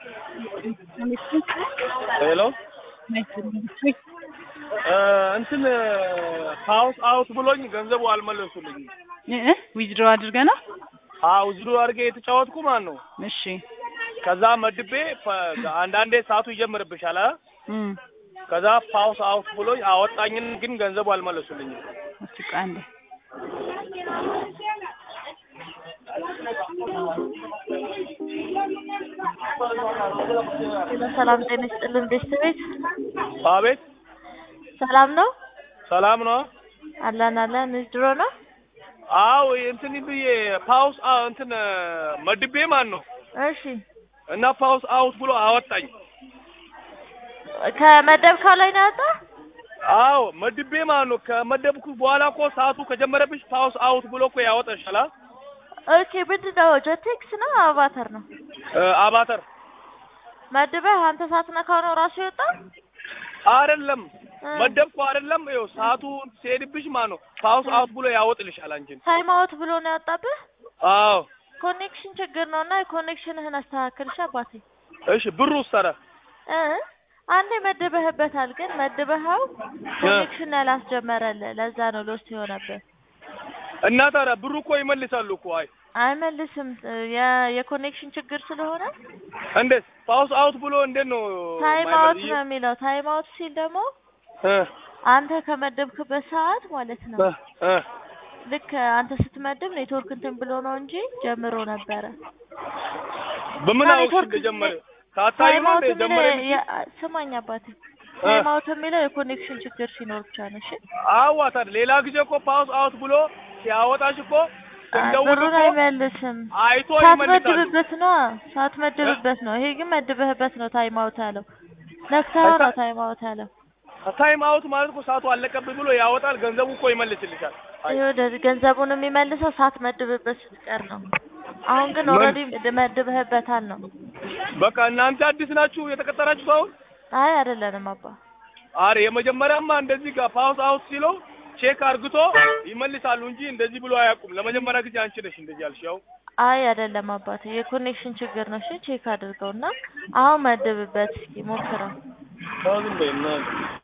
ሄሎ እንትን ሀውስ አውት ብሎኝ ገንዘቡ አልመለሱልኝም። ዊዝድሮ አድርገ ነው። አዎ ዝሩ አድርጌ የተጫወትኩ ማን ነው። እሺ ከዛ መድቤ ፈ- አንዳንዴ ሰዓቱ ይጀምርብሻል አ እም፣ ከዛ ፓውስ አውት ብሎኝ አወጣኝን፣ ግን ገንዘቡ አልመለሱልኝም። እስቲ ቆይ አንዴ ሰላም ጤና ይስጥልን ቤተሰቤት አቤት ሰላም ነው ሰላም ነው። አለን አለን ድሮ ነው አዎ እንትን ብዬ ፓውስ አ- እንትን መድቤ ማን ነው እሺ እና ፓውስ አውት ብሎ አወጣኝ። ከመደብካው ላይ ነው ያወጣ አዎ መድቤ ማን ነው ከመደብኩ በኋላ እኮ ሰዓቱ ከጀመረብሽ ፓውስ አውት ብሎ እኮ ያወጣሻል። አ? ኦኬ ምንድን ነው ጆቴክስ ነው አቫተር ነው እ አባተር መድበህ አንተ ሳትነካው ነው ራሱ የወጣ አይደለም እ። መደብኩ አይደለም። ይኸው ሰዓቱ ሲሄድብሽ ማን ነው ፓውስ አውት ብሎ ያወጥልሻል አንቺን። ታይም አውት ብሎ ነው ያወጣብህ አዎ ኮኔክሽን ችግር ነው እና የኮኔክሽንህን አስተካክልሽ አባቴ እሺ ብሩ ሰረ እ አንዴ መድበህበታል ግን መድበኸው ኮኔክሽን ያላስጀመረልህ ለዛ ነው ሎስ የሆነብህ እና ታዲያ ብሩ እኮ ይመልሳሉ እኮ። አይ አይመልስም የ- የኮኔክሽን ችግር ስለሆነ እንዴት ፓውስ አውት ብሎ እንዴት ነው ታይም ማይመል- አውት ነው የሚለው ታይም አውት ሲል ደግሞ እ አንተ ከመደብክበት ሰዓት ማለት ነው እ እ ልክ አንተ ስትመድብ ኔትወርክ እንትን ብሎ ነው እንጂ ጀምሮ ነበረ በምን እና አውቅሽ ኔትወርክ እንደጀመረ ታታዩ ታይም ነው አውት እንደ የሚለው ጀመረ የ- ስማኝ አባቴ ታይም አውት የሚለው የኮኔክሽን ችግር ሲኖር ብቻ ነው እሺ አዋ ታዲያ ሌላ ጊዜ እኮ ፓውስ አውት ብሎ ሲያወጣሽ እኮ እንደውል ብሩን እኮ አይመልስም አይቶ ይመልሳሉ። ሳትመድብበት ነው ሳትመድብበት ነው ይሄ ግን መድበህበት ነው ታይም አውት ያለው ነክተኸው ነው ታይም አውት ያለው ታይም አውት ማለት እኮ ሰዓቱ አለቀብኝ ብሎ ያወጣል። ገንዘቡ እኮ ይመልስልሻል። አይ ይኸውልህ ገንዘቡን የሚመልሰው ሳትመድብበት ስትቀር ነው አሁን ግን ምን? ኦልሬዲ መድበህበታል ነው በቃ እናንተ አዲስ ናችሁ የተቀጠራችሁ ሰው? አይ አይደለንም አባ አረ የመጀመሪያማ እንደዚህ ጋር ፓውስ አውት ሲለው ቼክ አርግቶ ይመልሳሉ እንጂ እንደዚህ ብሎ አያውቁም። ለመጀመሪያ ጊዜ አንቺ ነሽ እንደዚህ ያልሽ። ያው አይ አይደለም አባቴ የኮኔክሽን ችግር ነው እሺ ቼክ አድርገውና አሁን መድብበት እስኪ ሞክረው ዝም በይ እናትህ።